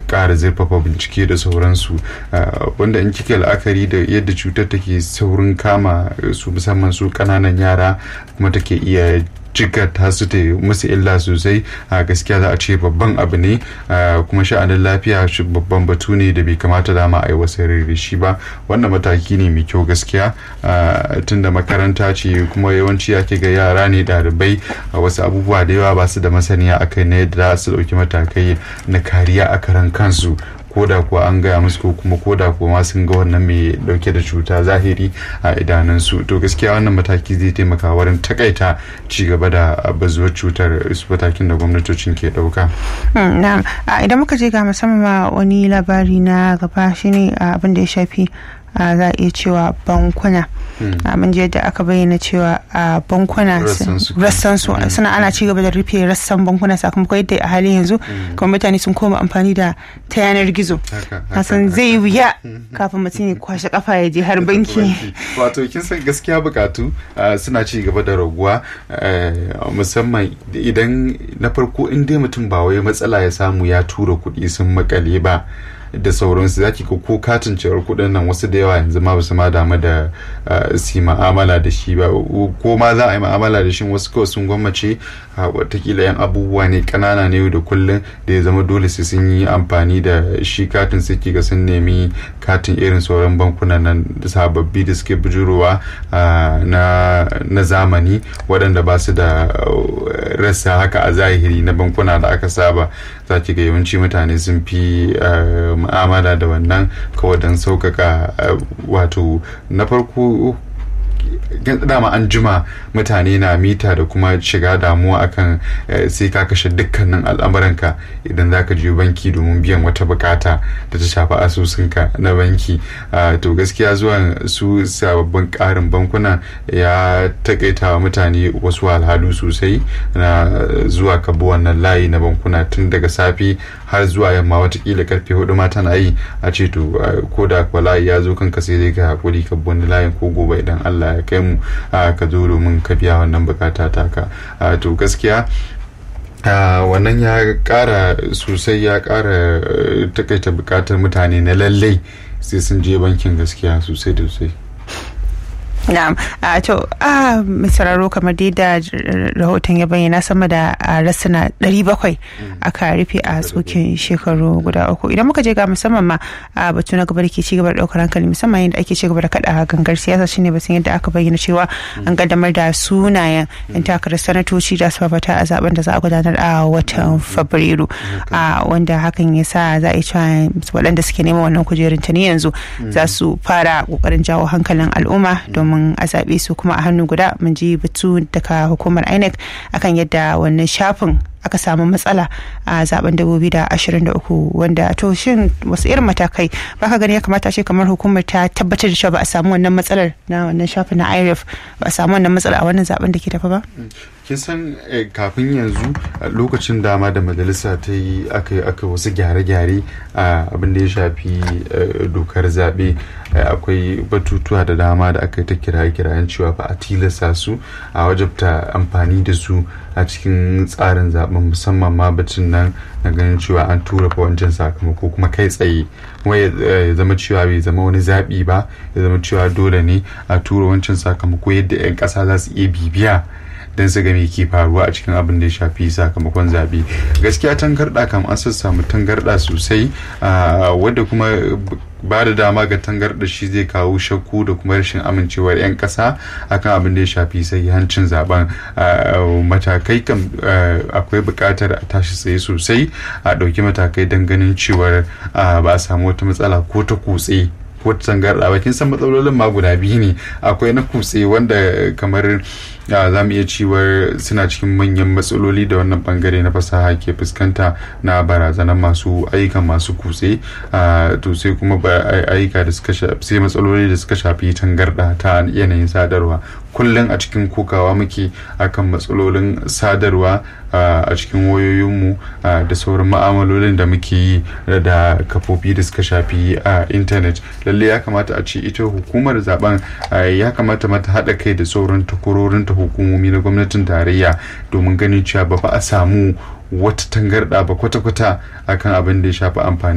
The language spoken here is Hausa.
ƙara zurfafa bincike da sauransu wanda in kika la'akari da yadda cutar take saurin kama su musamman su ƙananan yara kuma take iya jikata su ta musu illa sosai a gaskiya za a ce babban abu ne kuma sha'anin lafiya shi babban batu ne da bai kamata dama a yi wasu da shi ba wannan mataki ne mai kyau gaskiya tunda makaranta ce kuma yawanci ake ga yara ne ɗalibai a wasu abubuwa da yawa ba su da masaniya akai na yadda za su ɗauki matakai na kariya a karan kansu ko da kuwa an gaya musu ko kuma ko da kuwa ma sun ga wannan mai dauke da cuta zahiri a idanunsu to gaskiya wannan mataki zai taimaka wurin takaita ci gaba da bazuwar cutar su matakin da gwamnatocin ke dauka. na idan muka je ga musamman ma wani labari na gaba shine abin da ya shafi za a iya cewa bankuna mun je da aka bayyana cewa a bankuna rassan su suna ana ci gaba da rufe rassan bankuna sakamakon yadda a halin yanzu kuma mutane sun koma amfani da ta yanar gizo kasan zai wuya kafin mutum ya kwashe kafa ya je har banki wato kin san gaskiya bukatu suna ci gaba da raguwa musamman idan na farko in dai mutum ba wai matsala ya samu ya tura kuɗi sun makale ba da sauransu zaki ko ko katin cewar kuɗin nan wasu da yawa yanzu ma basu ma damu da su ma'amala da shi ba ko ma za a yi ma'amala da shi wasu kawai sun gwammace watakila yan abubuwa ne kanana ne da kullum da ya zama dole sai sun yi amfani da shi katin sai ga sun nemi katin irin sauran bankunan nan sababbi da suke bujurowa na zamani waɗanda ba su da rasa haka a zahiri na bankuna da aka saba za ki ga yawanci mutane sun fi mu'amala da wannan kawai don sauƙaƙa wato na farko dama an jima mutane na mita da kuma shiga damuwa akan sai ka kashe dukkanin al'amuranka idan za ka je banki domin biyan wata bukata da ta shafi asusunka na banki to gaskiya zuwan su sababbin karin bankuna ya takaita wa mutane wasu alhalu sosai na zuwa ka bi wannan layi na bankuna tun daga safe har zuwa yamma watakila karfe hudu ma tana yi a ce to ko da kuwa layi ya zo kanka sai dai ka hakuri ka bi wani layin ko gobe idan Allah ya kai mu ka zo domin ka biya wannan bukata taka to gaskiya wannan ya kara sosai ya kara takaita bukatar mutane na lallai sai sun je bankin gaskiya sosai da sosai na'am to a misararo kamar dai da rahoton ya bayyana sama da rasuna 700 aka rufe a tsokin shekaru guda uku idan muka je ga musamman ma a batu na gaba da ke cigaba da daukar hankali musamman yadda ake cigaba da kada gangar siyasa shine batun yadda aka bayyana cewa an kaddamar da sunayen yan takarar sanatoci da su fafata a zaben da za a gudanar a watan fabrairu wanda hakan ya sa za a yi cewa waɗanda suke neman wannan kujerun ta ne yanzu za su fara kokarin jawo hankalin al'umma domin a zaɓe su kuma a hannu guda mun ji batu daga hukumar inec akan yadda wannan shafin aka samu matsala a zaben 2023 wanda to shin wasu irin matakai baka gani ya kamata ce kamar hukumar ta tabbatar da cewa ba a samu wannan matsalar na wannan shafin na irf ba a samu wannan matsala a wannan zaben da ke tafi ba kin san kafin yanzu lokacin dama da majalisa ta yi aka aka wasu gyare-gyare a abin da ya shafi dokar zaɓe akwai batutuwa da dama da aka yi ta kiraye-kirayen cewa ba a tilasta su a wajabta amfani da su a cikin tsarin zaben musamman ma batun nan na ganin cewa an tura fa wancan sakamako kuma kai tsaye kuma ya zama cewa bai zama wani zaɓi ba ya zama cewa dole ne a tura wancan sakamako yadda 'yan ƙasa za su iya bibiya don su ga me ke faruwa a cikin abin da ya shafi sakamakon zaɓe gaskiya tangarɗa kam an samu tangarɗa sosai wadda kuma ba da dama ga tangarɗa shi zai kawo shakku da kuma rashin amincewar 'yan ƙasa akan abin da ya shafi hancin zaben matakai kam akwai buƙatar a tashi tsaye sosai a ɗauki matakai don ganin cewar ba a samu wata matsala ko ta kutse ko tangarɗa ba kin san matsalolin ma guda biyu ne akwai na kutse wanda kamar za mu iya cewar suna cikin manyan matsaloli da wannan bangare na fasaha ke fuskanta na barazanar masu ayyukan masu kutse to sai kuma ayyuka da suka sai matsaloli da suka shafi tangarɗa ta yanayin sadarwa kullum a cikin kokawa muke akan matsalolin sadarwa a cikin wayoyinmu da sauran ma'amalolin da muke yi da kafofi da suka shafi a intanet lalle ya kamata a ce ita hukumar zaben ya kamata mata haɗa kai da sauran takwarorin ta hukumomi na gwamnatin tarayya domin ganin cewa ba a samu wata tangarɗa ba kwata-kwata akan abin da ya shafi amfani